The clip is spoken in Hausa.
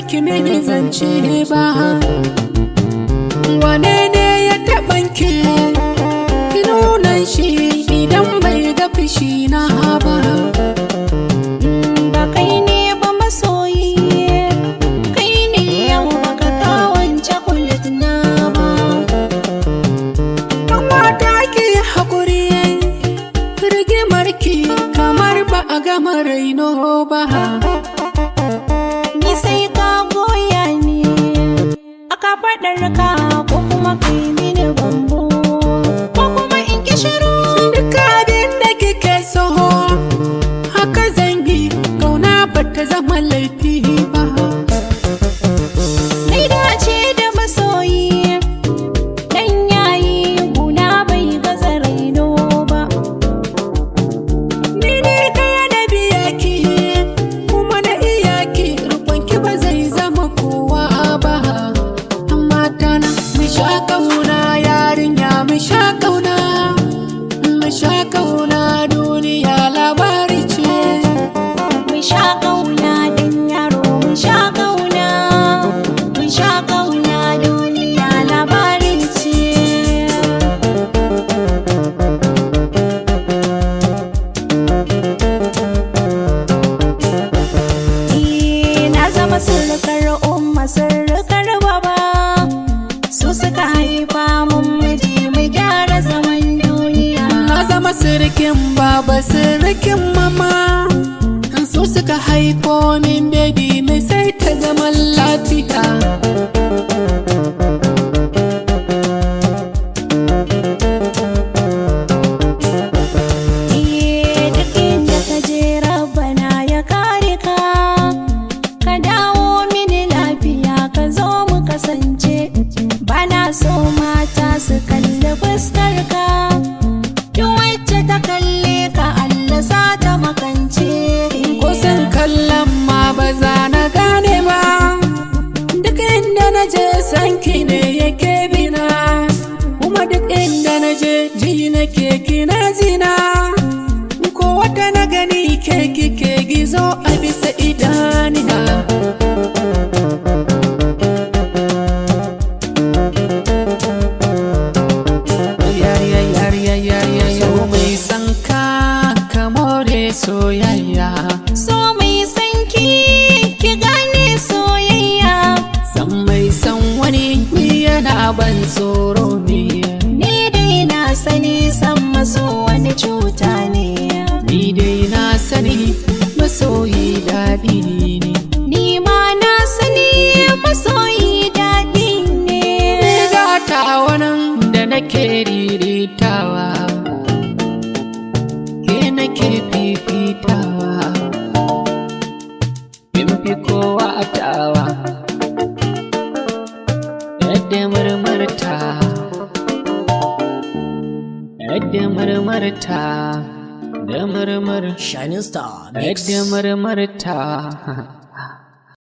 ki mini zance ba wane ne ya taɓanki ki nuna shi idan bai ga fushi na ba ba kai ne ba masoyi kai ne yau baka kawance kulit na ba mata ki haƙuri rigimar ki kamar ba a gama raino ba ni sai ka goya ni aka faɗar ka ko kuma kai mini bambo ko kuma in ki shiru duk abin da kike so haka zangi kauna ba ta zama laifi ba Mai dace da masoyi Dan yayi guna bai gaza raino ba ni ne kaya na biya ki kuma na iya ki rukun ki ba zai zama kowa ba amma tana mu sha kauna yarinya mu sha kauna mu sha kauna duniya labari ce Mun sha ƙauna dan yaro mun sha ƙauna Mun sha ƙauna duniya labarin ce Eh, Na zama surukar umma surukar baba Su suka haifa mun miji mu gyara zaman duniya Na zama sirikin baba sirikin mama su suka haifo min baby mai sai ta zaman lafiya Eh, duk inda ka je rabbana ya kare ka ka dawo mini lafiya ka zo mu kasance bana so mata su kalli fuskar ka duk wacce ta kalle ka Allah sa ta makance kusan kallon ma ba za na gane ba duk inda na je sanki ne yake bina kuma duk inda na je ji nake kina zina ko wata na gani ke kike gizo a bisa idanina Yariya yariya yariya yau mai sanka ka more soyayya so mai sanki ki gane soyayya san mai san wani ni yana ban tsoro ne ni dai na sani san maso wani cuta ne ni dai na sani masoyi daɗi ne Ni ma na sani masoyi daɗi ne. Riga ta wannan da nake riritawa ke nake fifitawa in fi kowa tawa yadda murmurta yadda murmurta da murmur Shining Star Mix. yadda murmurta